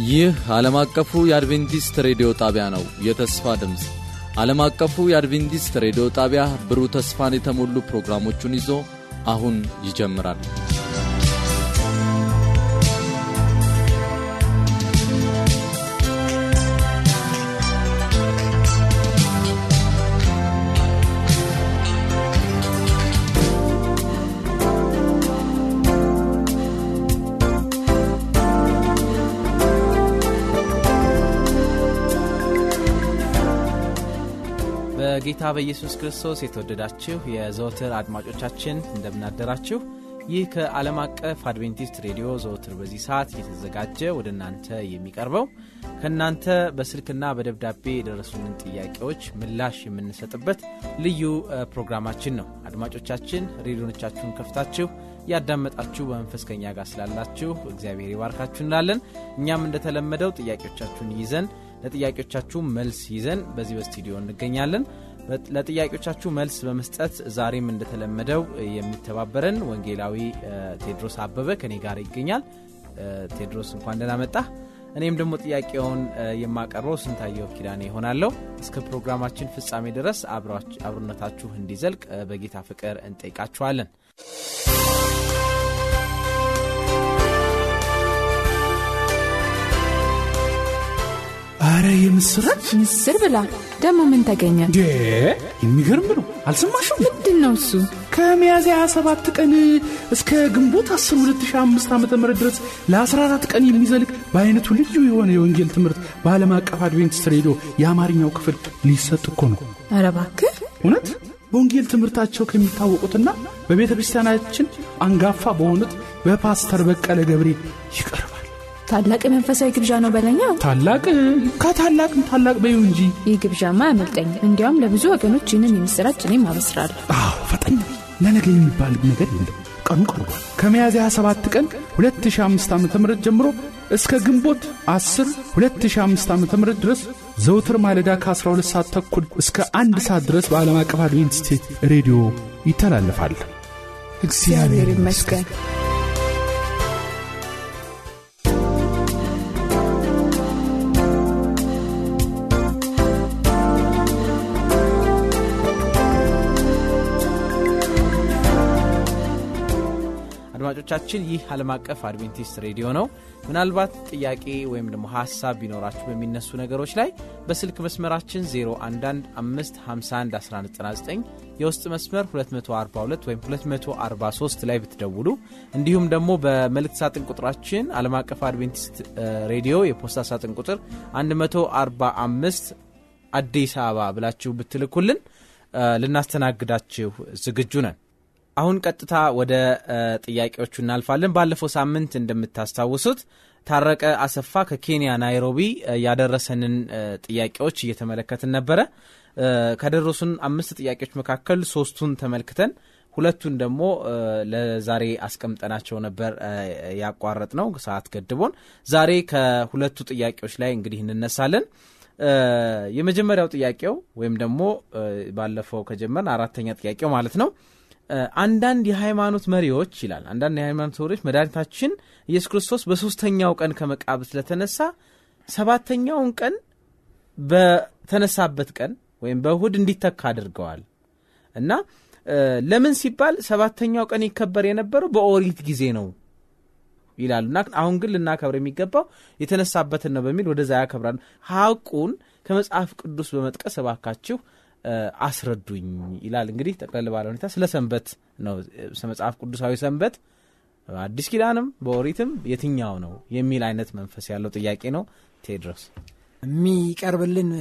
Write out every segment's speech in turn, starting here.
ይህ ዓለም አቀፉ የአድቬንቲስት ሬዲዮ ጣቢያ ነው። የተስፋ ድምፅ ዓለም አቀፉ የአድቬንቲስት ሬዲዮ ጣቢያ ብሩህ ተስፋን የተሞሉ ፕሮግራሞቹን ይዞ አሁን ይጀምራል። በጌታ በኢየሱስ ክርስቶስ የተወደዳችሁ የዘወትር አድማጮቻችን እንደምናደራችሁ። ይህ ከዓለም አቀፍ አድቬንቲስት ሬዲዮ ዘወትር በዚህ ሰዓት እየተዘጋጀ ወደ እናንተ የሚቀርበው ከእናንተ በስልክና በደብዳቤ የደረሱንን ጥያቄዎች ምላሽ የምንሰጥበት ልዩ ፕሮግራማችን ነው። አድማጮቻችን ሬዲዮኖቻችሁን ከፍታችሁ ያዳመጣችሁ በመንፈስ ከኛ ጋር ስላላችሁ እግዚአብሔር ይባርካችሁ እንላለን። እኛም እንደተለመደው ጥያቄዎቻችሁን ይዘን ለጥያቄዎቻችሁ መልስ ይዘን በዚህ በስቱዲዮ እንገኛለን። ለጥያቄዎቻችሁ መልስ በመስጠት ዛሬም እንደተለመደው የሚተባበረን ወንጌላዊ ቴድሮስ አበበ ከኔ ጋር ይገኛል። ቴድሮስ እንኳን ደህና መጣህ። እኔም ደግሞ ጥያቄውን የማቀርበው ስንታየው ኪዳኔ ይሆናለሁ። እስከ ፕሮግራማችን ፍጻሜ ድረስ አብሮነታችሁ እንዲዘልቅ በጌታ ፍቅር እንጠይቃችኋለን። አረ የምስራች ምስር ብላ ደግሞ ምን ተገኘ? እንዴ የሚገርም ነው። አልሰማሽም? ምንድን ነው እሱ? ከሚያዝያ 27 ቀን እስከ ግንቦት 10 2005 ዓ ም ድረስ ለ14 ቀን የሚዘልቅ በአይነቱ ልዩ የሆነ የወንጌል ትምህርት በዓለም አቀፍ አድቬንቲስት ሬዲዮ የአማርኛው ክፍል ሊሰጥ እኮ ነው። አረ እባክህ እውነት በወንጌል ትምህርታቸው ከሚታወቁትና በቤተ ክርስቲያናችን አንጋፋ በሆኑት በፓስተር በቀለ ገብሬ ይቀርባል። ታላቅ መንፈሳዊ ግብዣ ነው በለኛ። ታላቅ ከታላቅም ታላቅ በዩ እንጂ ይህ ግብዣማ አያመልጠኝ። እንዲያውም ለብዙ ወገኖች ይህንን የምስራች እኔም አበስራለሁ። አዎ ፈጠኝ ለነገ የሚባል ነገር የለም። ቀኑ ቀርቧል። ከሚያዝያ 27 ቀን 2005 ዓ ም ጀምሮ እስከ ግንቦት 10 2005 ዓ ም ድረስ ዘውትር ማለዳ ከ12 ሰዓት ተኩል እስከ አንድ ሰዓት ድረስ በዓለም አቀፍ አድቬንቲስት ሬዲዮ ይተላለፋል። እግዚአብሔር ይመስገን። አድማጮቻችን ይህ ዓለም አቀፍ አድቬንቲስት ሬዲዮ ነው። ምናልባት ጥያቄ ወይም ደግሞ ሀሳብ ቢኖራችሁ በሚነሱ ነገሮች ላይ በስልክ መስመራችን 0115511199 የውስጥ መስመር 242 ወይም 243 ላይ ብትደውሉ እንዲሁም ደግሞ በመልእክት ሳጥን ቁጥራችን ዓለም አቀፍ አድቬንቲስት ሬዲዮ የፖስታ ሳጥን ቁጥር 145 አዲስ አበባ ብላችሁ ብትልኩልን ልናስተናግዳችሁ ዝግጁ ነን። አሁን ቀጥታ ወደ ጥያቄዎቹ እናልፋለን። ባለፈው ሳምንት እንደምታስታውሱት ታረቀ አሰፋ ከኬንያ ናይሮቢ ያደረሰንን ጥያቄዎች እየተመለከትን ነበረ። ከደረሱን አምስት ጥያቄዎች መካከል ሶስቱን ተመልክተን ሁለቱን ደግሞ ለዛሬ አስቀምጠናቸው ነበር ያቋረጥ ነው ሰዓት ገድቦን። ዛሬ ከሁለቱ ጥያቄዎች ላይ እንግዲህ እንነሳለን። የመጀመሪያው ጥያቄው ወይም ደግሞ ባለፈው ከጀመርን አራተኛ ጥያቄው ማለት ነው አንዳንድ የሃይማኖት መሪዎች ይላል አንዳንድ የሃይማኖት መሪዎች መድኃኒታችን ኢየሱስ ክርስቶስ በሶስተኛው ቀን ከመቃብር ስለተነሳ ሰባተኛውን ቀን በተነሳበት ቀን ወይም በእሁድ እንዲተካ አድርገዋል እና ለምን ሲባል ሰባተኛው ቀን ይከበር የነበረው በኦሪት ጊዜ ነው ይላሉ እና አሁን ግን ልናከብር የሚገባው የተነሳበትን ነው በሚል ወደዛ ያከብራሉ። ሀቁን ከመጽሐፍ ቅዱስ በመጥቀስ እባካችሁ አስረዱኝ ይላል። እንግዲህ ጠቅለል ባለ ሁኔታ ስለ ሰንበት ነው። መጽሐፍ ቅዱሳዊ ሰንበት አዲስ ኪዳንም በኦሪትም የትኛው ነው የሚል አይነት መንፈስ ያለው ጥያቄ ነው። ቴድሮስ የሚቀርብልን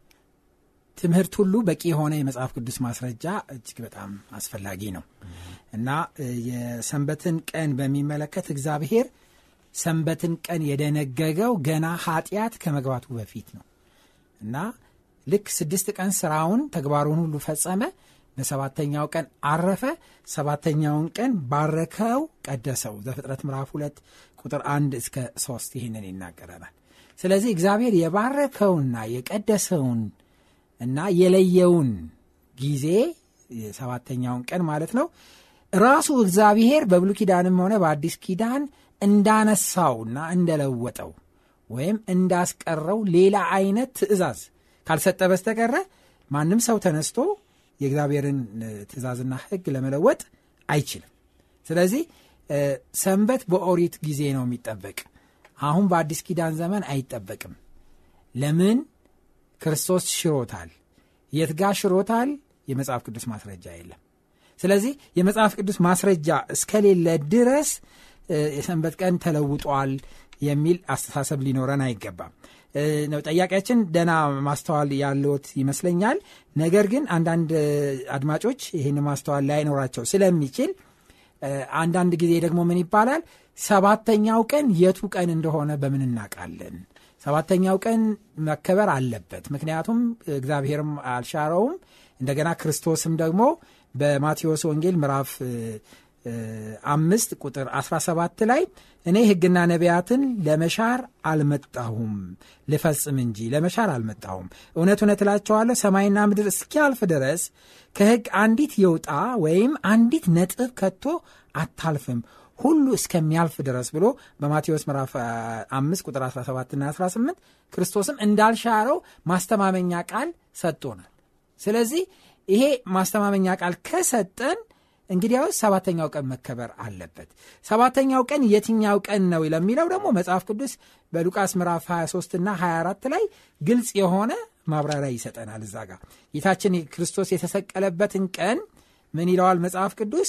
ትምህርት ሁሉ በቂ የሆነ የመጽሐፍ ቅዱስ ማስረጃ እጅግ በጣም አስፈላጊ ነው እና የሰንበትን ቀን በሚመለከት እግዚአብሔር ሰንበትን ቀን የደነገገው ገና ኃጢአት ከመግባቱ በፊት ነው እና ልክ ስድስት ቀን ስራውን ተግባሩን ሁሉ ፈጸመ። በሰባተኛው ቀን አረፈ። ሰባተኛውን ቀን ባረከው፣ ቀደሰው። ዘፍጥረት ምዕራፍ ሁለት ቁጥር አንድ እስከ ሶስት ይህንን ይናገረናል። ስለዚህ እግዚአብሔር የባረከውና የቀደሰውን እና የለየውን ጊዜ የሰባተኛውን ቀን ማለት ነው ራሱ እግዚአብሔር በብሉ ኪዳንም ሆነ በአዲስ ኪዳን እንዳነሳውና እንደለወጠው ወይም እንዳስቀረው ሌላ አይነት ትእዛዝ ካልሰጠ በስተቀረ ማንም ሰው ተነስቶ የእግዚአብሔርን ትእዛዝና ሕግ ለመለወጥ አይችልም። ስለዚህ ሰንበት በኦሪት ጊዜ ነው የሚጠበቅ። አሁን በአዲስ ኪዳን ዘመን አይጠበቅም። ለምን? ክርስቶስ ሽሮታል። የት ጋ ሽሮታል? የመጽሐፍ ቅዱስ ማስረጃ የለም። ስለዚህ የመጽሐፍ ቅዱስ ማስረጃ እስከሌለ ድረስ የሰንበት ቀን ተለውጧል የሚል አስተሳሰብ ሊኖረን አይገባም ነው ጠያቂያችን ደና ማስተዋል ያለት ይመስለኛል ነገር ግን አንዳንድ አድማጮች ይህን ማስተዋል ላይኖራቸው ስለሚችል አንዳንድ ጊዜ ደግሞ ምን ይባላል ሰባተኛው ቀን የቱ ቀን እንደሆነ በምን እናውቃለን ሰባተኛው ቀን መከበር አለበት ምክንያቱም እግዚአብሔርም አልሻረውም እንደገና ክርስቶስም ደግሞ በማቴዎስ ወንጌል ምዕራፍ አምስት ቁጥር 17 ላይ እኔ ሕግና ነቢያትን ለመሻር አልመጣሁም ልፈጽም እንጂ ለመሻር አልመጣሁም እውነት እውነት እላቸዋለሁ ሰማይና ምድር እስኪያልፍ ድረስ ከሕግ አንዲት የውጣ ወይም አንዲት ነጥብ ከቶ አታልፍም ሁሉ እስከሚያልፍ ድረስ ብሎ በማቴዎስ ምዕራፍ 5 ቁጥር 17 ና 18 ክርስቶስም እንዳልሻረው ማስተማመኛ ቃል ሰጥቶናል ስለዚህ ይሄ ማስተማመኛ ቃል ከሰጠን እንግዲያውስ ሰባተኛው ቀን መከበር አለበት ሰባተኛው ቀን የትኛው ቀን ነው ለሚለው ደግሞ መጽሐፍ ቅዱስ በሉቃስ ምዕራፍ 23 እና 24 ላይ ግልጽ የሆነ ማብራሪያ ይሰጠናል እዛ ጋር ጌታችን ክርስቶስ የተሰቀለበትን ቀን ምን ይለዋል መጽሐፍ ቅዱስ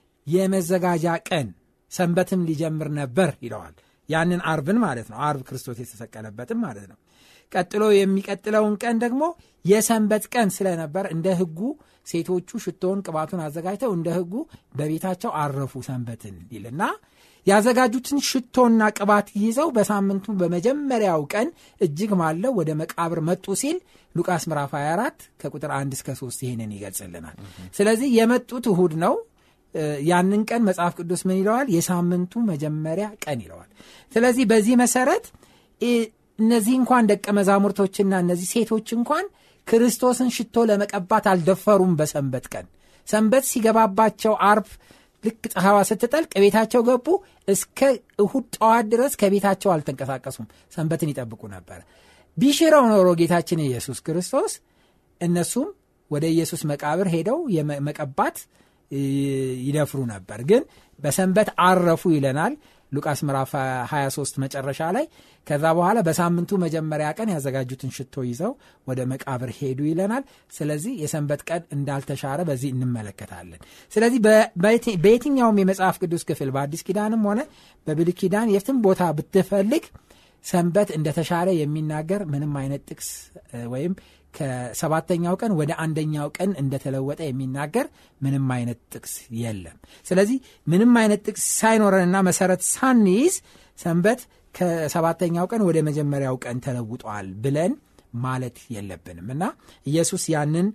የመዘጋጃ ቀን ሰንበትም ሊጀምር ነበር ይለዋል ያንን አርብን ማለት ነው አርብ ክርስቶስ የተሰቀለበትም ማለት ነው ቀጥሎ የሚቀጥለውን ቀን ደግሞ የሰንበት ቀን ስለነበር እንደ ህጉ ሴቶቹ ሽቶውን ቅባቱን አዘጋጅተው እንደ ህጉ በቤታቸው አረፉ ሰንበትን ይልና ያዘጋጁትን ሽቶና ቅባት ይዘው በሳምንቱ በመጀመሪያው ቀን እጅግ ማለው ወደ መቃብር መጡ ሲል ሉቃስ ምዕራፍ 24 ከቁጥር 1 እስከ 3 ይህንን ይገልጽልናል ስለዚህ የመጡት እሁድ ነው ያንን ቀን መጽሐፍ ቅዱስ ምን ይለዋል የሳምንቱ መጀመሪያ ቀን ይለዋል ስለዚህ በዚህ መሰረት እነዚህ እንኳን ደቀ መዛሙርቶችና እነዚህ ሴቶች እንኳን ክርስቶስን ሽቶ ለመቀባት አልደፈሩም በሰንበት ቀን ሰንበት ሲገባባቸው አርብ ልክ ፀሐዋ ስትጠልቅ ቤታቸው ገቡ እስከ እሁድ ጠዋት ድረስ ከቤታቸው አልተንቀሳቀሱም ሰንበትን ይጠብቁ ነበር ቢሽረው ኖሮ ጌታችን ኢየሱስ ክርስቶስ እነሱም ወደ ኢየሱስ መቃብር ሄደው መቀባት ይደፍሩ ነበር ግን በሰንበት አረፉ ይለናል ሉቃስ ምዕራፍ 23 መጨረሻ ላይ ከዛ በኋላ በሳምንቱ መጀመሪያ ቀን ያዘጋጁትን ሽቶ ይዘው ወደ መቃብር ሄዱ ይለናል ስለዚህ የሰንበት ቀን እንዳልተሻረ በዚህ እንመለከታለን ስለዚህ በየትኛውም የመጽሐፍ ቅዱስ ክፍል በአዲስ ኪዳንም ሆነ በብል ኪዳን የትም ቦታ ብትፈልግ ሰንበት እንደተሻረ የሚናገር ምንም አይነት ጥቅስ ወይም ከሰባተኛው ቀን ወደ አንደኛው ቀን እንደተለወጠ የሚናገር ምንም አይነት ጥቅስ የለም ስለዚህ ምንም አይነት ጥቅስ ሳይኖረንና መሰረት ሳንይዝ ሰንበት ከሰባተኛው ቀን ወደ መጀመሪያው ቀን ተለውጧል ብለን ማለት የለብንም እና ኢየሱስ ያንን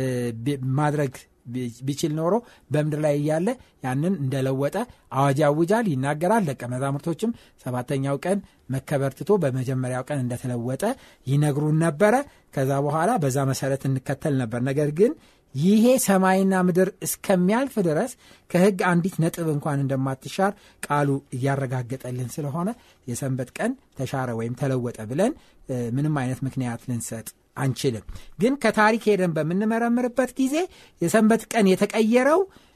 ማድረግ ቢችል ኖሮ በምድር ላይ እያለ ያንን እንደለወጠ አዋጅ ያውጃል ይናገራል ደቀ መዛሙርቶችም ሰባተኛው ቀን መከበር ትቶ በመጀመሪያው ቀን እንደተለወጠ ይነግሩን ነበረ ከዛ በኋላ በዛ መሰረት እንከተል ነበር ነገር ግን ይሄ ሰማይና ምድር እስከሚያልፍ ድረስ ከህግ አንዲት ነጥብ እንኳን እንደማትሻር ቃሉ እያረጋገጠልን ስለሆነ የሰንበት ቀን ተሻረ ወይም ተለወጠ ብለን ምንም አይነት ምክንያት ልንሰጥ አንችልም ግን ከታሪክ ሄደን በምንመረምርበት ጊዜ የሰንበት ቀን የተቀየረው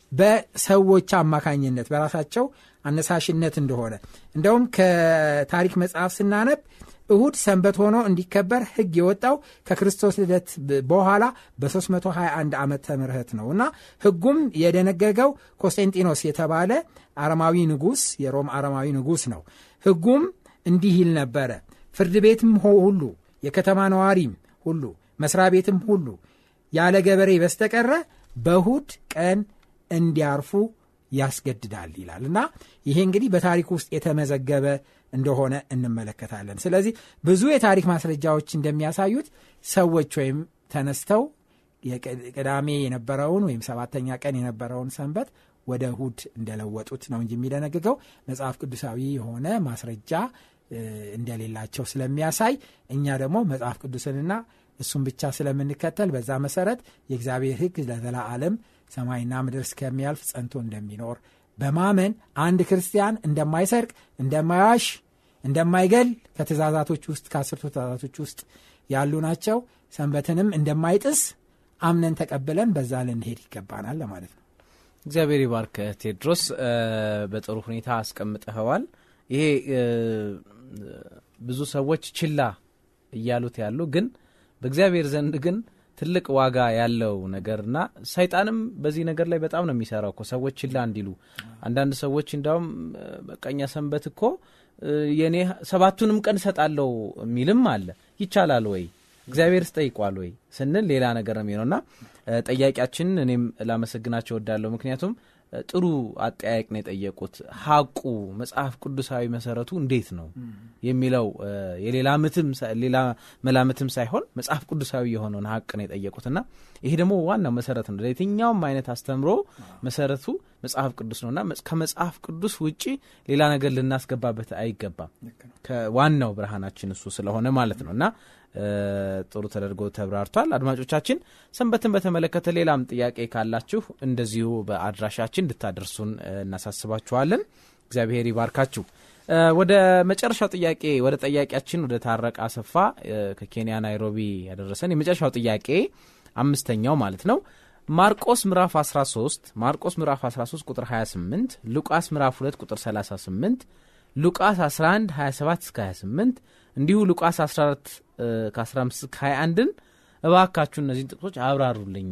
በሰዎች አማካኝነት በራሳቸው አነሳሽነት እንደሆነ እንደውም ከታሪክ መጽሐፍ ስናነብ እሁድ ሰንበት ሆኖ እንዲከበር ህግ የወጣው ከክርስቶስ ልደት በኋላ በ321 ዓመተ ምህረት ነው እና ህጉም የደነገገው ኮንስታንቲኖስ የተባለ አረማዊ ንጉስ የሮም አረማዊ ንጉስ ነው ህጉም እንዲህ ይል ነበረ ፍርድ ቤትም ሁሉ የከተማ ነዋሪም ሁሉ መስሪያ ቤትም ሁሉ ያለ ገበሬ በስተቀረ በእሁድ ቀን እንዲያርፉ ያስገድዳል ይላል እና ይሄ እንግዲህ በታሪክ ውስጥ የተመዘገበ እንደሆነ እንመለከታለን ስለዚህ ብዙ የታሪክ ማስረጃዎች እንደሚያሳዩት ሰዎች ወይም ተነስተው ቅዳሜ የነበረውን ወይም ሰባተኛ ቀን የነበረውን ሰንበት ወደ እሁድ እንደለወጡት ነው እንጂ የሚደነግገው መጽሐፍ ቅዱሳዊ የሆነ ማስረጃ እንደሌላቸው ስለሚያሳይ እኛ ደግሞ መጽሐፍ ቅዱስንና እሱን ብቻ ስለምንከተል በዛ መሰረት የእግዚአብሔር ህግ ለዘላዓለም ሰማይና ምድር እስከሚያልፍ ጸንቶ እንደሚኖር በማመን አንድ ክርስቲያን እንደማይሰርቅ እንደማያሽ እንደማይገል ከትእዛዛቶች ውስጥ ከአስርቱ ትእዛዛቶች ውስጥ ያሉ ናቸው ሰንበትንም እንደማይጥስ አምነን ተቀብለን በዛ ልንሄድ ይገባናል ለማለት ነው እግዚአብሔር ይባርክ ቴድሮስ በጥሩ ሁኔታ አስቀምጠኸዋል ይሄ ብዙ ሰዎች ችላ እያሉት ያሉ ግን በእግዚአብሔር ዘንድ ግን ትልቅ ዋጋ ያለው ነገርና ሰይጣንም በዚህ ነገር ላይ በጣም ነው የሚሰራው እኮ ሰዎች ችላ እንዲሉ አንዳንድ ሰዎች እንዲያውም በቀኛ ሰንበት እኮ የኔ ሰባቱንም ቀን እሰጣለሁ የሚልም አለ ይቻላል ወይ እግዚአብሔር ስጠይቋል ወይ ስንል ሌላ ነገር ነው የሚሆነውና ጠያቂያችንን እኔም ላመሰግናቸው ወዳለሁ ምክንያቱም ጥሩ አጠያየቅ ነው የጠየቁት ሀቁ መጽሐፍ ቅዱሳዊ መሰረቱ እንዴት ነው የሚለው የሌላ ሌላ መላምትም ሳይሆን መጽሐፍ ቅዱሳዊ የሆነውን ሀቅ ነው የጠየቁትና ይሄ ደግሞ ዋናው መሰረት ነው ለየትኛውም አይነት አስተምሮ መሰረቱ መጽሐፍ ቅዱስ ነውና ከመጽሐፍ ቅዱስ ውጪ ሌላ ነገር ልናስገባበት አይገባም ከዋናው ብርሃናችን እሱ ስለሆነ ማለት ነው እና ጥሩ ተደርጎ ተብራርቷል አድማጮቻችን ሰንበትን በተመለከተ ሌላም ጥያቄ ካላችሁ እንደዚሁ በአድራሻችን እንድታደርሱን እናሳስባችኋለን እግዚአብሔር ይባርካችሁ ወደ መጨረሻው ጥያቄ ወደ ጠያቂያችን ወደ ታረቅ አሰፋ ከኬንያ ናይሮቢ ያደረሰን የመጨረሻው ጥያቄ አምስተኛው ማለት ነው ማርቆስ ምዕራፍ 13 ማርቆስ ምዕራፍ 13 ቁጥር 28 ሉቃስ ምዕራፍ 2 ቁጥር 38 ሉቃስ 11 27 እስከ 28 እንዲሁ ሉቃስ 14 ከ15 እስከ 21ን እባካችሁ እነዚህን ጥቅሶች አብራሩልኝ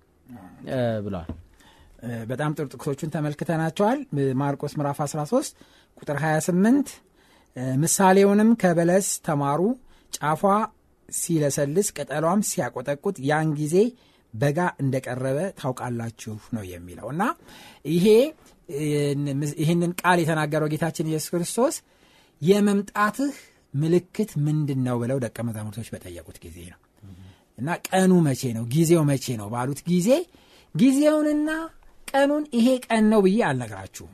ብለዋል በጣም ጥሩ ጥቅሶቹን ተመልክተናቸዋል ማርቆስ ምዕራፍ 13 ቁጥር 28 ምሳሌውንም ከበለስ ተማሩ ጫፏ ሲለሰልስ ቅጠሏም ሲያቆጠቁት ያን ጊዜ በጋ እንደቀረበ ታውቃላችሁ ነው የሚለው እና ይሄ ይህንን ቃል የተናገረው ጌታችን ኢየሱስ ክርስቶስ የመምጣትህ ምልክት ምንድን ነው ብለው ደቀ መዛሙርቶች በጠየቁት ጊዜ ነው እና ቀኑ መቼ ነው ጊዜው መቼ ነው ባሉት ጊዜ ጊዜውንና ቀኑን ይሄ ቀን ነው ብዬ አልነግራችሁም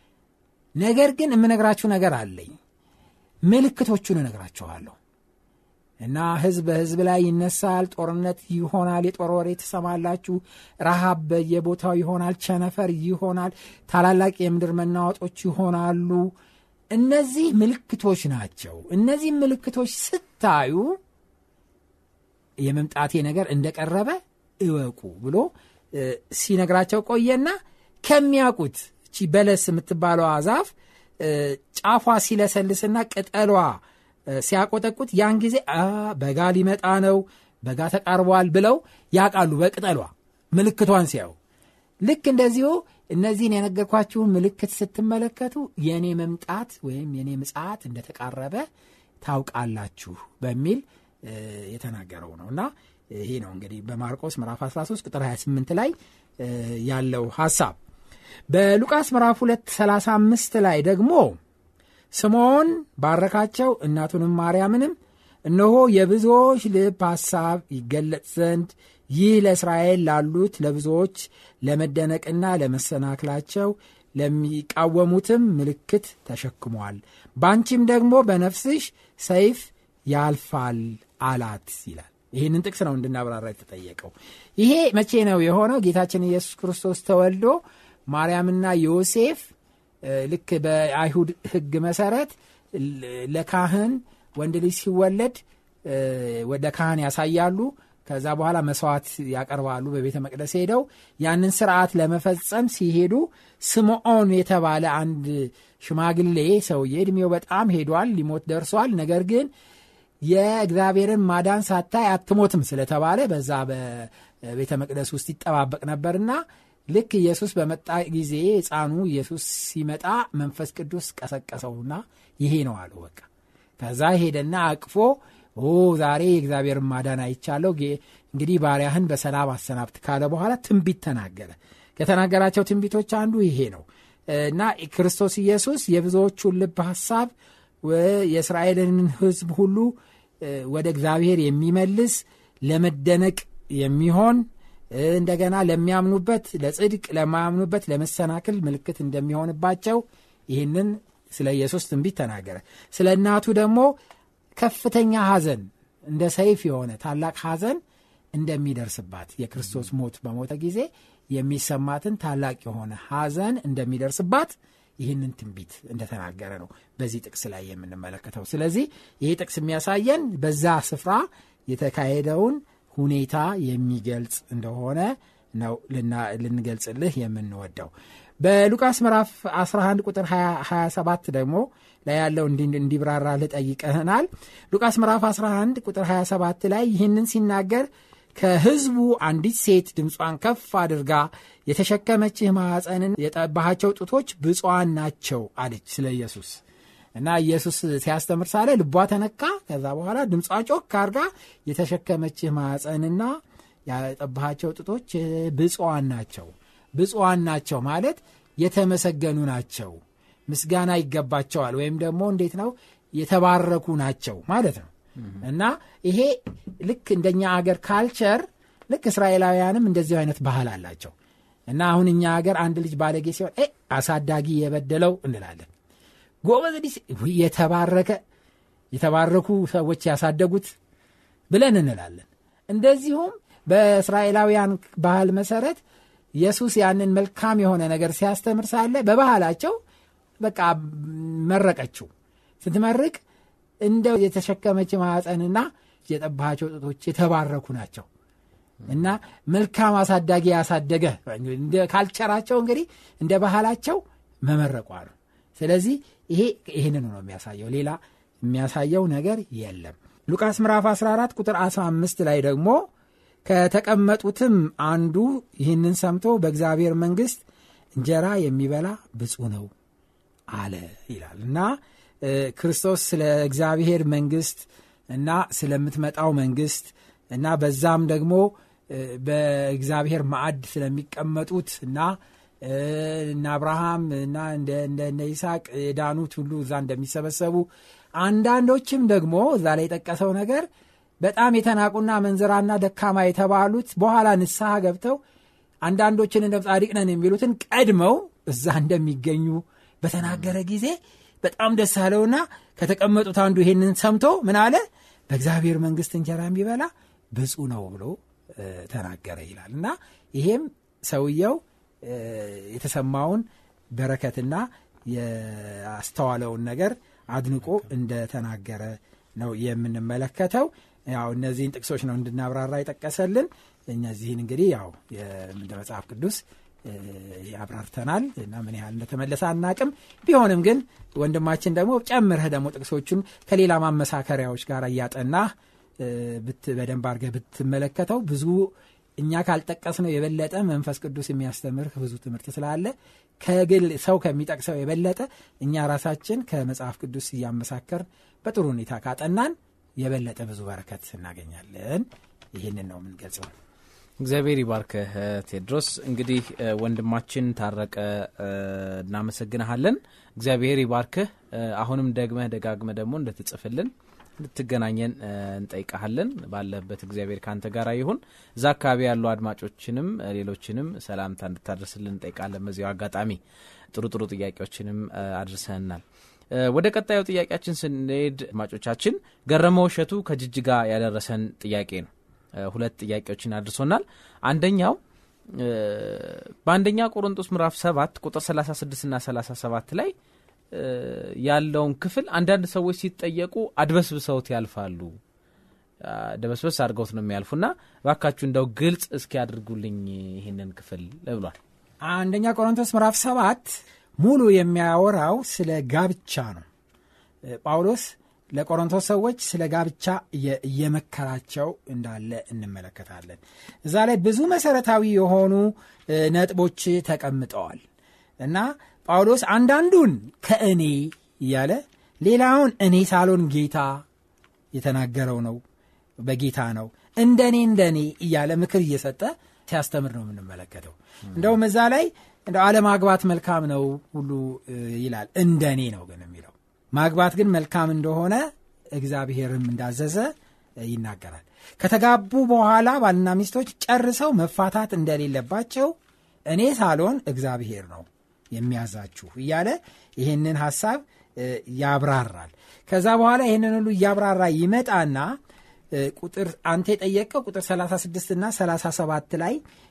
ነገር ግን የምነግራችሁ ነገር አለኝ ምልክቶቹን እነግራችኋለሁ እና ህዝብ በህዝብ ላይ ይነሳል ጦርነት ይሆናል የጦር ወሬ ትሰማላችሁ ረሃብ በየቦታው ይሆናል ቸነፈር ይሆናል ታላላቅ የምድር መናወጦች ይሆናሉ እነዚህ ምልክቶች ናቸው እነዚህ ምልክቶች ስታዩ የመምጣቴ ነገር እንደቀረበ እወቁ ብሎ ሲነግራቸው ቆየና ከሚያውቁት እቺ በለስ የምትባለዋ ዛፍ ጫፏ ሲለሰልስና ቅጠሏ ሲያቆጠቁት ያን ጊዜ በጋ ሊመጣ ነው በጋ ተቃርቧል ብለው ያውቃሉ በቅጠሏ ምልክቷን ሲያዩ ልክ እንደዚሁ እነዚህን የነገርኳችሁን ምልክት ስትመለከቱ የእኔ መምጣት ወይም የእኔ ምጽት እንደተቃረበ ታውቃላችሁ በሚል የተናገረው ነው እና ይሄ ነው እንግዲህ በማርቆስ ምዕራፍ 13 ቁጥር 28 ላይ ያለው ሐሳብ በሉቃስ ምዕራፍ 2 35 ላይ ደግሞ ስምዖን ባረካቸው እናቱንም ማርያምንም እነሆ የብዙዎች ልብ ሐሳብ ይገለጥ ዘንድ ይህ ለእስራኤል ላሉት ለብዙዎች ለመደነቅና ለመሰናክላቸው ለሚቃወሙትም ምልክት ተሸክሟል በአንቺም ደግሞ በነፍስሽ ሰይፍ ያልፋል አላት ይላል ይህንን ጥቅስ ነው እንድናብራራ የተጠየቀው ይሄ መቼ ነው የሆነው ጌታችን ኢየሱስ ክርስቶስ ተወልዶ ማርያምና ዮሴፍ ልክ በአይሁድ ህግ መሰረት ለካህን ወንድ ልጅ ሲወለድ ወደ ካህን ያሳያሉ ከዛ በኋላ መስዋዕት ያቀርባሉ በቤተ መቅደስ ሄደው ያንን ስርዓት ለመፈጸም ሲሄዱ ስምዖን የተባለ አንድ ሽማግሌ ሰውዬ እድሜው በጣም ሄዷል ሊሞት ደርሷል ነገር ግን የእግዚአብሔርን ማዳን ሳታይ አትሞትም ስለተባለ በዛ በቤተ መቅደስ ውስጥ ይጠባበቅ ነበርና ልክ ኢየሱስ በመጣ ጊዜ ህፃኑ ኢየሱስ ሲመጣ መንፈስ ቅዱስ ቀሰቀሰውና ይሄ ነው አሉ በቃ ከዛ ሄደና አቅፎ ኦ ዛሬ የእግዚአብሔርን ማዳን አይቻለሁ እንግዲህ ባሪያህን በሰላም አሰናብት ካለ በኋላ ትንቢት ተናገረ ከተናገራቸው ትንቢቶች አንዱ ይሄ ነው እና ክርስቶስ ኢየሱስ የብዙዎቹን ልብ ሐሳብ የእስራኤልን ህዝብ ሁሉ ወደ እግዚአብሔር የሚመልስ ለመደነቅ የሚሆን እንደገና ለሚያምኑበት ለጽድቅ ለማያምኑበት ለመሰናክል ምልክት እንደሚሆንባቸው ይህንን ስለ ኢየሱስ ትንቢት ተናገረ ስለ እናቱ ደግሞ ከፍተኛ ሐዘን እንደ ሰይፍ የሆነ ታላቅ ሐዘን እንደሚደርስባት የክርስቶስ ሞት በሞተ ጊዜ የሚሰማትን ታላቅ የሆነ ሐዘን እንደሚደርስባት ይህንን ትንቢት እንደተናገረ ነው በዚህ ጥቅስ ላይ የምንመለከተው ስለዚህ ይህ ጥቅስ የሚያሳየን በዛ ስፍራ የተካሄደውን ሁኔታ የሚገልጽ እንደሆነ ነው ልንገልጽልህ የምንወደው በሉቃስ ምዕራፍ 11 ቁጥር 27 ደግሞ ላይ ያለው እንዲብራራ ልጠይቀህናል ሉቃስ ምዕራፍ 11 ቁጥር 27 ላይ ይህንን ሲናገር ከህዝቡ አንዲት ሴት ድምጿን ከፍ አድርጋ የተሸከመችህ ማዕፀንን የጠባሃቸው ጡቶች ብፁዓን ናቸው አለች ስለ ኢየሱስ እና ኢየሱስ ሲያስተምር ሳለ ልቧ ተነካ ከዛ በኋላ ድምጿ ጮክ አድርጋ የተሸከመችህ ማዕፀንና ያጠባሃቸው ጡቶች ብፁዓን ናቸው ብፁዓን ናቸው ማለት የተመሰገኑ ናቸው ምስጋና ይገባቸዋል ወይም ደግሞ እንዴት ነው የተባረኩ ናቸው ማለት ነው እና ይሄ ልክ እንደኛ አገር ካልቸር ልክ እስራኤላውያንም እንደዚሁ አይነት ባህል አላቸው እና አሁን እኛ ሀገር አንድ ልጅ ባለጌ ሲሆን አሳዳጊ የበደለው እንላለን ጎበዝ የተባረከ የተባረኩ ሰዎች ያሳደጉት ብለን እንላለን እንደዚሁም በእስራኤላውያን ባህል መሰረት ኢየሱስ ያንን መልካም የሆነ ነገር ሲያስተምር ሳለ በባህላቸው በቃ መረቀችው ስትመርቅ እንደ የተሸከመች ማዕፀንና የጠባቸው ጡቶች የተባረኩ ናቸው እና መልካም አሳዳጊ ያሳደገ ካልቸራቸው እንግዲህ እንደ ባህላቸው መመረቋ ነው ስለዚህ ይሄ ይህንን ነው የሚያሳየው ሌላ የሚያሳየው ነገር የለም ሉቃስ ምዕራፍ 14 ቁጥር 15 ላይ ደግሞ ከተቀመጡትም አንዱ ይህንን ሰምቶ በእግዚአብሔር መንግስት እንጀራ የሚበላ ብፁ ነው አለ ይላል እና ክርስቶስ ስለ እግዚአብሔር መንግስት እና ስለምትመጣው መንግስት እና በዛም ደግሞ በእግዚአብሔር ማዕድ ስለሚቀመጡት እና እነ አብርሃም እና እንደ ይስሐቅ የዳኑት ሁሉ እዛ እንደሚሰበሰቡ አንዳንዶችም ደግሞ እዛ ላይ የጠቀሰው ነገር በጣም የተናቁና መንዝራና ደካማ የተባሉት በኋላ ንስሐ ገብተው አንዳንዶችን እንደ ጻድቅ ነን የሚሉትን ቀድመው እዛ እንደሚገኙ በተናገረ ጊዜ በጣም ደስ አለውና ከተቀመጡት አንዱ ይሄንን ሰምቶ ምን አለ በእግዚአብሔር መንግስት እንጀራ የሚበላ ብፁ ነው ብሎ ተናገረ ይላል እና ይሄም ሰውየው የተሰማውን በረከትና ያስተዋለውን ነገር አድንቆ እንደተናገረ ነው የምንመለከተው ያው እነዚህን ጥቅሶች ነው እንድናብራራ የጠቀሰልን እነዚህን እንግዲህ ያው እንደ መጽሐፍ ቅዱስ ያብራርተናል እና ምን ያህል እንደተመለሰ አናቅም ቢሆንም ግን ወንድማችን ደግሞ ጨምረህ ደግሞ ጥቅሶቹን ከሌላ ማመሳከሪያዎች ጋር እያጠናህ በደንብ አድርገህ ብትመለከተው ብዙ እኛ ካልጠቀስ ነው የበለጠ መንፈስ ቅዱስ የሚያስተምርህ ብዙ ትምህርት ስላለ ከግል ሰው ከሚጠቅሰው የበለጠ እኛ ራሳችን ከመጽሐፍ ቅዱስ እያመሳከር በጥሩ ሁኔታ ካጠናን የበለጠ ብዙ በረከት እናገኛለን ይህንን ነው የምንገልጸው እግዚአብሔር ይባርክህ ቴድሮስ እንግዲህ ወንድማችን ታረቀ እናመሰግንሃለን እግዚአብሔር ይባርክህ አሁንም ደግመህ ደጋግመህ ደግሞ እንድትጽፍልን እንድትገናኘን እንጠይቀሃለን ባለህበት እግዚአብሔር ከአንተ ጋር ይሁን እዛ አካባቢ ያሉ አድማጮችንም ሌሎችንም ሰላምታ እንድታደርስልን እንጠይቃለን በዚያው አጋጣሚ ጥሩ ጥሩ ጥያቄዎችንም አድርሰህናል ወደ ቀጣዩ ጥያቄያችን ስንሄድ አድማጮቻችን ገረመው እሸቱ ከጅጅጋ ያደረሰን ጥያቄ ነው ሁለት ጥያቄዎችን አድርሶናል አንደኛው በአንደኛ ቆሮንጦስ ምዕራፍ 7 ቁጥር 36 ና 37 ላይ ያለውን ክፍል አንዳንድ ሰዎች ሲጠየቁ አድበስብሰውት ያልፋሉ ደበስበስ አድርገውት ነው የሚያልፉና ባካችሁ እንደው ግልጽ እስኪ ያድርጉልኝ ይህንን ክፍል ብሏል አንደኛ ቆሮንቶስ ምዕራፍ ሰባት ሙሉ የሚያወራው ስለ ጋብቻ ነው ጳውሎስ ለቆሮንቶስ ሰዎች ስለ ጋብቻ እየመከራቸው እንዳለ እንመለከታለን እዛ ላይ ብዙ መሰረታዊ የሆኑ ነጥቦች ተቀምጠዋል እና ጳውሎስ አንዳንዱን ከእኔ እያለ ሌላውን እኔ ሳሎን ጌታ የተናገረው ነው በጌታ ነው እንደ እኔ እንደ እኔ እያለ ምክር እየሰጠ ሲያስተምር ነው የምንመለከተው እንደውም እዛ ላይ እንደ አለማግባት መልካም ነው ሁሉ ይላል እንደ እኔ ነው ግን የሚለው ማግባት ግን መልካም እንደሆነ እግዚአብሔርም እንዳዘዘ ይናገራል ከተጋቡ በኋላ ባልና ሚስቶች ጨርሰው መፋታት እንደሌለባቸው እኔ ሳሎን እግዚአብሔር ነው የሚያዛችሁ እያለ ይህንን ሐሳብ ያብራራል ከዛ በኋላ ይህንን ሁሉ እያብራራ ይመጣና ቁጥር አንተ የጠየቀው ቁጥር 36 እና 37 ላይ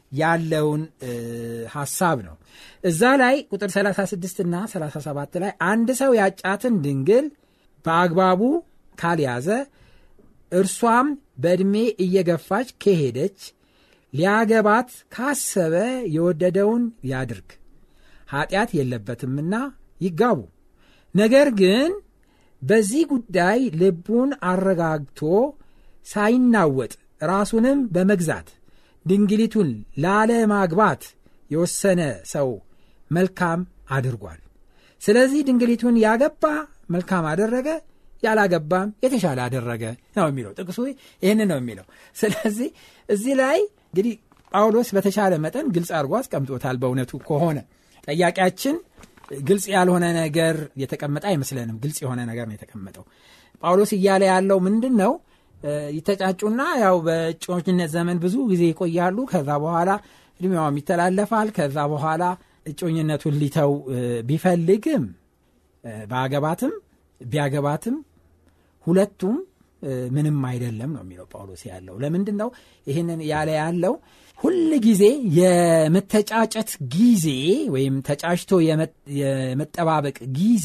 ያለውን ሐሳብ ነው እዛ ላይ ቁጥር 36 እና 37 ላይ አንድ ሰው ያጫትን ድንግል በአግባቡ ካልያዘ እርሷም በዕድሜ እየገፋች ከሄደች ሊያገባት ካሰበ የወደደውን ያድርግ ኀጢአት የለበትምና ይጋቡ ነገር ግን በዚህ ጉዳይ ልቡን አረጋግቶ ሳይናወጥ ራሱንም በመግዛት ድንግሊቱን ላለማግባት የወሰነ ሰው መልካም አድርጓል ስለዚህ ድንግሊቱን ያገባ መልካም አደረገ ያላገባም የተሻለ አደረገ ነው የሚለው ጥቅሱ ይህን ነው የሚለው ስለዚህ እዚህ ላይ እንግዲህ ጳውሎስ በተሻለ መጠን ግልጽ አድርጎ አስቀምጦታል በእውነቱ ከሆነ ጠያቂያችን ግልጽ ያልሆነ ነገር የተቀመጠ አይመስለንም ግልጽ የሆነ ነገር ነው የተቀመጠው ጳውሎስ እያለ ያለው ምንድን ነው ይተጫጩና ያው በእጮኝነት ዘመን ብዙ ጊዜ ይቆያሉ ከዛ በኋላ እድሜዋም ይተላለፋል ከዛ በኋላ እጮኝነቱን ሊተው ቢፈልግም በአገባትም ቢያገባትም ሁለቱም ምንም አይደለም ነው የሚለው ጳውሎስ ያለው ለምንድን ነው ይህንን ያለ ያለው ሁል ጊዜ የመተጫጨት ጊዜ ወይም ተጫጭቶ የመጠባበቅ ጊዜ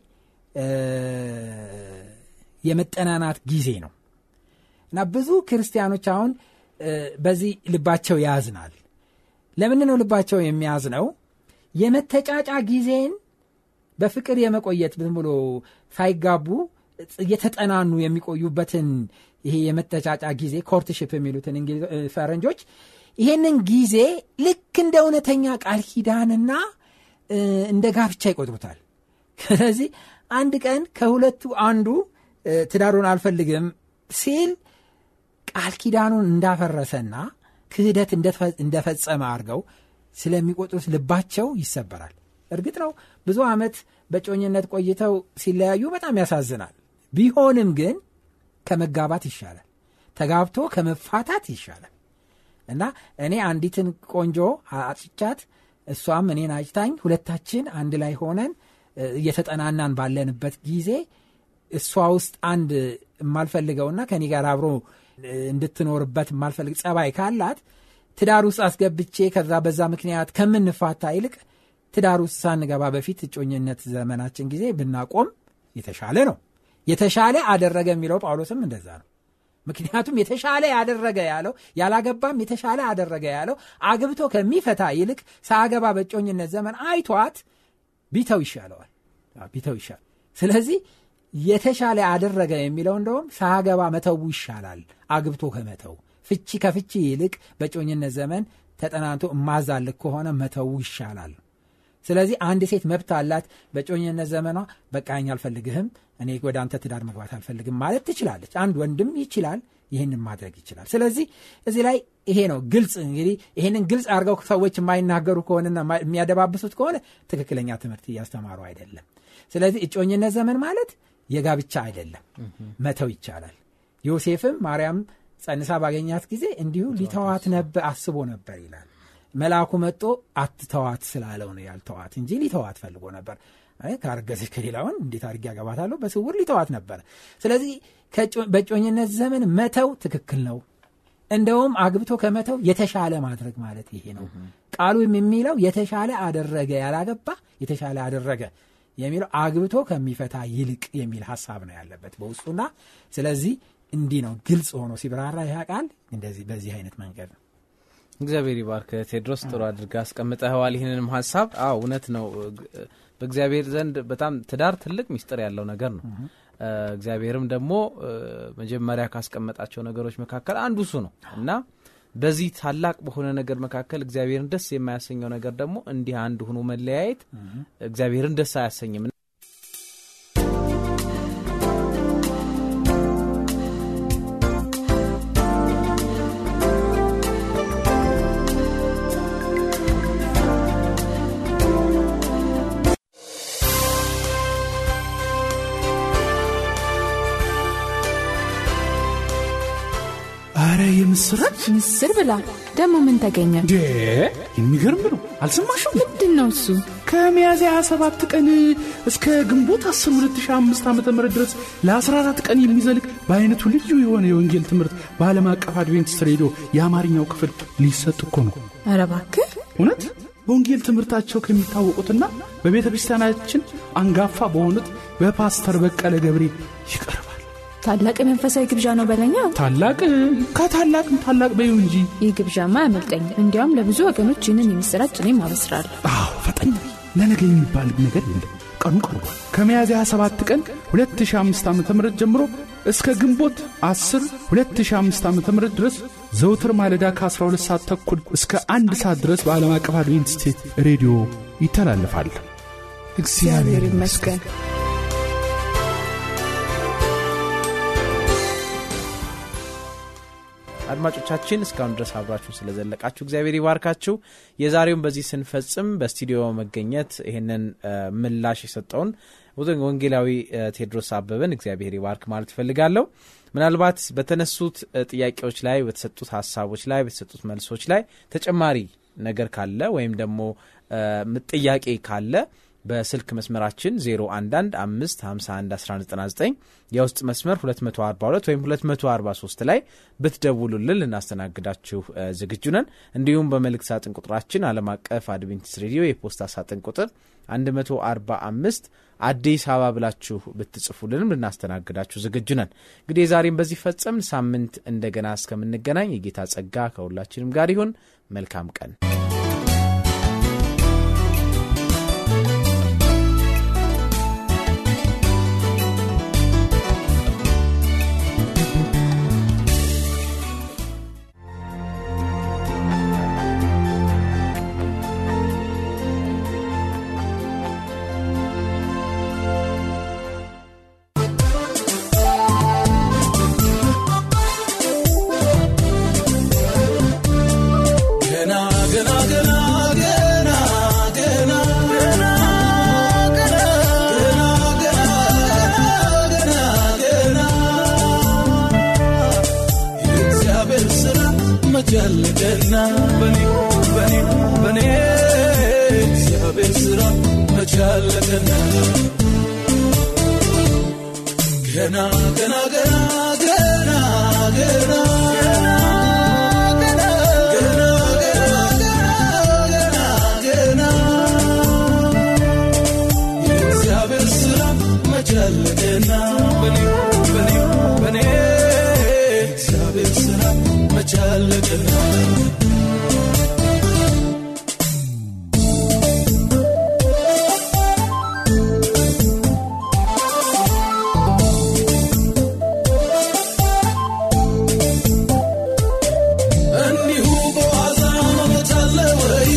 የመጠናናት ጊዜ ነው እና ብዙ ክርስቲያኖች አሁን በዚህ ልባቸው ያዝናል ለምን ነው ልባቸው የሚያዝነው የመተጫጫ ጊዜን በፍቅር የመቆየት ዝም ብሎ ሳይጋቡ እየተጠናኑ የሚቆዩበትን ይሄ የመተጫጫ ጊዜ ኮርትሽፕ የሚሉትን ፈረንጆች ይሄንን ጊዜ ልክ እንደ እውነተኛ ቃል ኪዳንና እንደ ጋብቻ ይቆጥሩታል ስለዚህ አንድ ቀን ከሁለቱ አንዱ ትዳሩን አልፈልግም ሲል ቃል ኪዳኑን እንዳፈረሰና ክህደት እንደፈጸመ አድርገው ስለሚቆጥሩት ልባቸው ይሰበራል እርግጥ ነው ብዙ ዓመት በጮኝነት ቆይተው ሲለያዩ በጣም ያሳዝናል ቢሆንም ግን ከመጋባት ይሻላል ተጋብቶ ከመፋታት ይሻላል እና እኔ አንዲትን ቆንጆ አጭቻት እሷም እኔን አጭታኝ ሁለታችን አንድ ላይ ሆነን እየተጠናናን ባለንበት ጊዜ እሷ ውስጥ አንድ የማልፈልገውና ከኔ ጋር አብሮ እንድትኖርበት የማልፈልግ ጸባይ ካላት ትዳር ውስጥ አስገብቼ ከዛ በዛ ምክንያት ከምንፋታ ይልቅ ትዳር ውስጥ ሳንገባ በፊት እጮኝነት ዘመናችን ጊዜ ብናቆም የተሻለ ነው የተሻለ አደረገ የሚለው ጳውሎስም እንደዛ ነው ምክንያቱም የተሻለ ያደረገ ያለው ያላገባም የተሻለ አደረገ ያለው አግብቶ ከሚፈታ ይልቅ ሳገባ በጮኝነት ዘመን አይቷት ቢተው ይሻለዋል ቢተው ይሻል ስለዚህ የተሻለ አደረገ የሚለው እንደውም ሳገባ መተው ይሻላል አግብቶ ከመተው ፍቺ ከፍቺ ይልቅ በጮኝነት ዘመን ተጠናንቶ እማዛልክ ከሆነ መተው ይሻላል ስለዚህ አንድ ሴት መብት አላት በጮኝነት ዘመኗ በቃኝ አልፈልግህም እኔ ወደ አንተ ትዳር መግባት አልፈልግም ማለት ትችላለች አንድ ወንድም ይችላል ይህንን ማድረግ ይችላል ስለዚህ እዚህ ላይ ይሄ ነው ግልጽ እንግዲህ ይህንን ግልጽ አድርገው ሰዎች የማይናገሩ ከሆነና የሚያደባብሱት ከሆነ ትክክለኛ ትምህርት እያስተማሩ አይደለም ስለዚህ እጮኝነት ዘመን ማለት የጋብቻ አይደለም መተው ይቻላል ዮሴፍም ማርያም ጸንሳ ባገኛት ጊዜ እንዲሁ ሊተዋት ነበር አስቦ ነበር ይላል መልአኩ መጦ አትተዋት ስላለው ነው ያልተዋት እንጂ ሊተዋት ፈልጎ ነበር ካረገዘች ከሌላውን እንዴት አድርጌ ያገባታለሁ በስውር ሊተዋት ነበር ስለዚህ በጮኝነት ዘመን መተው ትክክል ነው እንደውም አግብቶ ከመተው የተሻለ ማድረግ ማለት ይሄ ነው ቃሉም የሚለው የተሻለ አደረገ ያላገባ የተሻለ አደረገ የሚለው አግብቶ ከሚፈታ ይልቅ የሚል ሀሳብ ነው ያለበት በውስጡና ስለዚህ እንዲህ ነው ግልጽ ሆኖ ሲብራራ ይህ ቃል እንደዚህ በዚህ አይነት መንገድ ነው እግዚአብሔር ይባርክ ቴድሮስ ጥሩ አድርገ አስቀምጠኸዋል ይህንንም ሀሳብ አዎ እውነት ነው በእግዚአብሔር ዘንድ በጣም ትዳር ትልቅ ሚስጥር ያለው ነገር ነው እግዚአብሔርም ደግሞ መጀመሪያ ካስቀመጣቸው ነገሮች መካከል አንዱ እሱ ነው እና በዚህ ታላቅ በሆነ ነገር መካከል እግዚአብሔርን ደስ የማያሰኘው ነገር ደግሞ እንዲህ አንድ ሆኖ መለያየት እግዚአብሔርን ደስ አያሰኝም አረ የምስራች ምስር ብላ ደግሞ ምን ተገኘ? እንዴ የሚገርም ነው አልሰማሽም ምንድን ነው እሱ? ከሚያዝያ 27 ቀን እስከ ግንቦት 10 2005 ዓ ም ድረስ ለ14 ቀን የሚዘልቅ በአይነቱ ልዩ የሆነ የወንጌል ትምህርት በዓለም አቀፍ አድቬንቲስት ሬዲዮ የአማርኛው ክፍል ሊሰጥ እኮ ነው ኧረ እባክህ እውነት በወንጌል ትምህርታቸው ከሚታወቁትና በቤተ ክርስቲያናችን አንጋፋ በሆኑት በፓስተር በቀለ ገብሬ ይቀርባል ታላቅ መንፈሳዊ ግብዣ ነው በለኛ። ታላቅ ከታላቅም ታላቅ በይው እንጂ ይህ ግብዣማ አያመልጠኝ። እንዲያውም ለብዙ ወገኖች ይህንን የምስራች እኔም አበስራለሁ። አዎ ፈጠኝ በይ። ለነገ የሚባል ነገር የለም ቀኑ ቀርቧል ከሚያዝያ 27 ቀን 2005 ዓ ም ጀምሮ እስከ ግንቦት 10 2005 ዓ ም ድረስ ዘውትር ማለዳ ከ12 ሰዓት ተኩል እስከ አንድ ሰዓት ድረስ በዓለም አቀፍ አድቬንቲስት ሬዲዮ ይተላለፋል እግዚአብሔር ይመስገን አድማጮቻችን እስካሁን ድረስ አብራችሁ ስለዘለቃችሁ እግዚአብሔር ይባርካችሁ። የዛሬውን በዚህ ስንፈጽም በስቱዲዮ መገኘት ይህንን ምላሽ የሰጠውን ወንጌላዊ ቴድሮስ አበበን እግዚአብሔር ይባርክ ማለት እፈልጋለሁ። ምናልባት በተነሱት ጥያቄዎች ላይ በተሰጡት ሀሳቦች ላይ በተሰጡት መልሶች ላይ ተጨማሪ ነገር ካለ ወይም ደግሞ ጥያቄ ካለ በስልክ መስመራችን 0115511199 የውስጥ መስመር 242 ወይም 243 ላይ ብትደውሉልን ልናስተናግዳችሁ ዝግጁ ነን። እንዲሁም በመልእክት ሳጥን ቁጥራችን ዓለም አቀፍ አድቬንቲስት ሬዲዮ የፖስታ ሳጥን ቁጥር 145 አዲስ አበባ ብላችሁ ብትጽፉልንም ልናስተናግዳችሁ ዝግጁ ነን። እንግዲህ የዛሬም በዚህ ፈጸም ሳምንት እንደገና እስከምንገናኝ የጌታ ጸጋ ከሁላችንም ጋር ይሁን። መልካም ቀን። ያለቀና በኔ በኔ በኔ እግዚአብሔር ስራ መቻለቀና ገና ገና ገና ገና ገና የእግዚአብሔር ስራ መቻለቀና በኔ በኔ በኔ እግዚአብሔር ስራ መቻለቀና እንዲሁ በዋዛ መሞት አለ ወይ?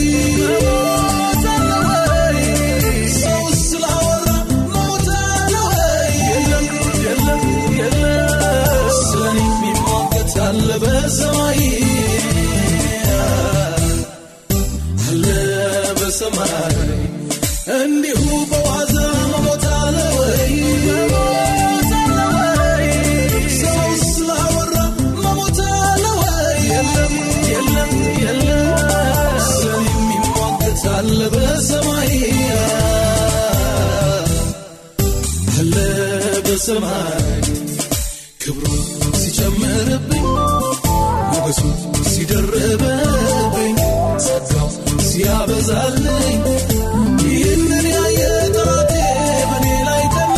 ሰው ስላወራ መሞት አለ ወይ? የለም የለም የለም። ስለኔ የሚሟገት አለ በሰማይ አለ በሰማይ እንዲሁ በዋዛ መሞት አለ ወይ? ሰው ስላወራ መሞት አለ ወይ? የለም የለም የለም። ስለኔ የሚሟገት አለ በሰማይ አለ በሰማይ ክብሩ ሲጨምርብኝ ሞገሱ ሲደርብብኝ ጸጋው ሲያበዛልኝ ይህንን ያየ ጠላቴ በእኔ ላይ ቀና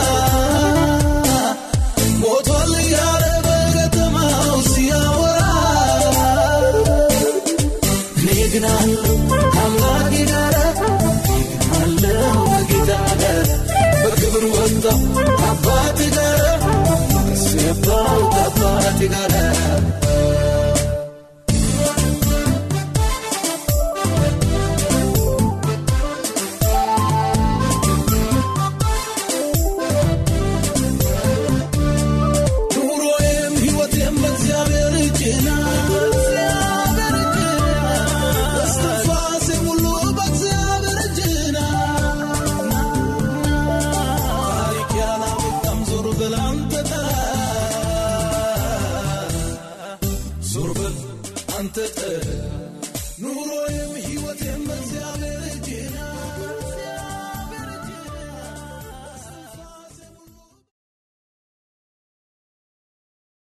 ሞቷል እያለ በከተማው ሲያወራ እኔ ግን አለው ከአምላኬ ጋር እኔ ግን አለው ከጌታ ጋር በክብር ወጣው ከአባቴ ጋር ሞገስ የባው ከአባቴ ጋር ኑሮዬም ሕይወቴም በእግዚአብሔር እጅ ናት። እስትንፋሴም ሁሉ በእግዚአብሔር እጅ ናት። ታሪክ ያላበቃም ዞር በል አንተ ተራ አንተ ጥራ